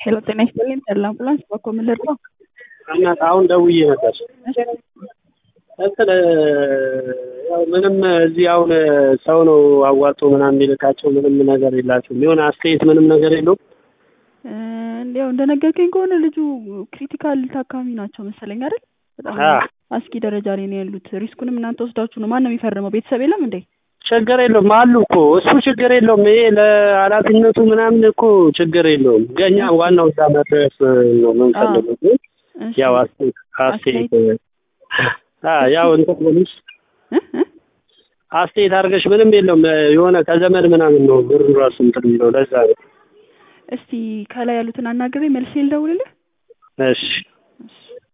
ሄሎ ጤና ይስጥልኝ ተድላ አምቡላንስ በኮ ምን ልርዳው? እናት አሁን ደውዬ ነበር እንትን ያው ምንም እዚህ አሁን ሰው ነው አዋጥቶ ምናምን የሚልካቸው ምንም ነገር የላቸውም። የሆነ አስተያየት ምንም ነገር የለውም። ያው እንደነገርከኝ ከሆነ ልጁ ክሪቲካል ታካሚ ናቸው መሰለኝ አይደል? በጣም አ አስጊ ደረጃ ላይ ነው ያሉት። ሪስኩንም እናንተ ወስዳችሁ ነው። ማን ነው የሚፈርመው? ቤተሰብ የለም እንዴ? ችግር የለውም አሉ እኮ እሱ ችግር የለውም። ይሄ ለኃላፊነቱ ምናምን እኮ ችግር የለውም። ገኛ ዋናው እዛ መድረስ ነው የምንፈልገው። ግን እሺ። ያው አስተያየት አስተያየት አ ያው እንትን ብለሽ እ እ አስተያየት አድርገሽ ምንም የለውም። የሆነ ከዘመድ ምናምን ነው ብሩ ራሱ እንትን የሚለው ለዛ ነው። እስቲ ከላይ ያሉትን አናግሬ መልሼ ልደውልልህ። እሺ እሺ